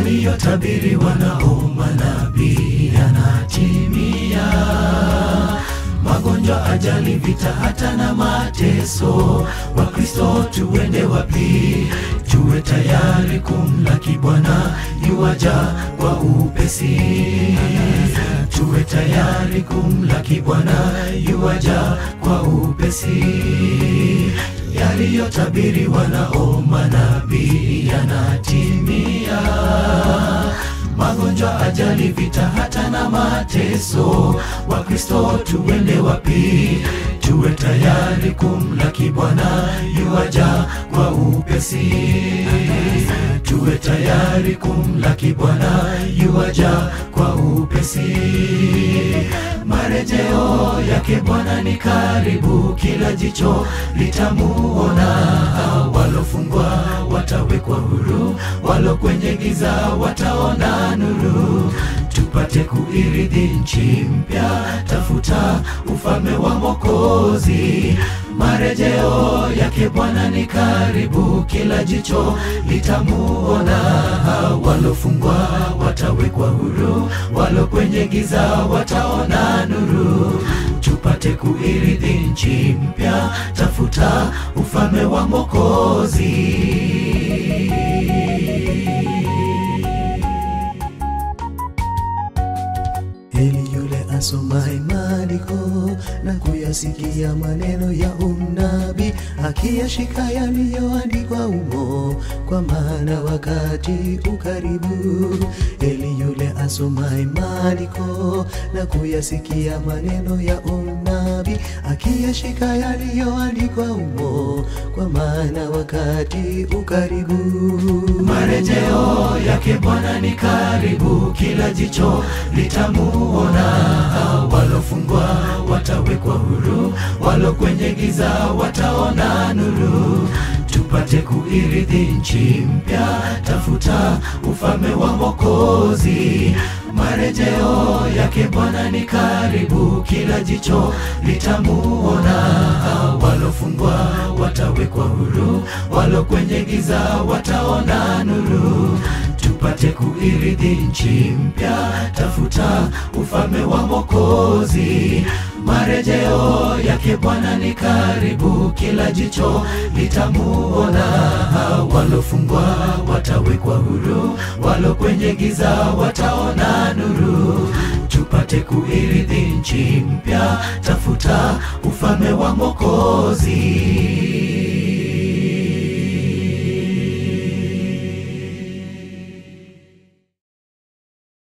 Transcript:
yaliyotabiriwa nao manabii yanatimia. Magonjwa, ajali, vita, hata na mateso, Wakristo tuende wapi? Tuwe tayari kumlaki Bwana yuwaja kwa upesi. Tuwe tayari kumlaki Bwana yuwaja kwa upesi. Yaliyotabiriwa nao manabii yanatimia. Magonjwa, ajali, vita, hata na mateso, Wakristo tuende wapi? Tuwe tayari kumlaki Bwana yuwaja kwa upesi. Tuwe tayari kumlaki Bwana yuwaja kwa upesi. Marejeo yake Bwana ni karibu, kila jicho litamuona. Walofungwa watawekwa huru, walo kwenye giza wataona nuru. Tupate kuirithi nchi mpya, tafuta ufalme wa Mwokozi. Marejeo yake Bwana ni karibu, kila jicho litamuona. Walofungwa watawekwa huru, walo kwenye giza wataona nuru. Tupate kuirithi nchi mpya, tafuta ufalme wa Mwokozi. Heri yule asomaye maandiko na kuyasikia maneno ya unabii, akiyashika yaliyoandikwa humo, kwa maana wakati ukaribu. Heri yule asomaye maandiko na kuyasikia maneno ya unabii, akiyashika yaliyoandikwa humo, kwa maana wakati ukaribu. Marejeo yake Bwana ni karibu, kila jicho litamuona. Walofungwa watawekwa huru, walo kwenye giza wataona nuru. Tupate kuirithi nchi mpya, tafuta ufalme wa Mwokozi. Marejeo yake Bwana ni karibu, kila jicho litamuona. Walofungwa watawekwa huru, walo kwenye giza wataona nuru. Tupate kuirithi nchi mpya, tafuta ufalme wa Mwokozi. Marejeo yake Bwana ni karibu, kila jicho litamuona. Walofungwa watawekwa huru, walo kwenye giza wataona nuru. Tupate kuirithi nchi mpya, tafuta ufalme wa Mwokozi.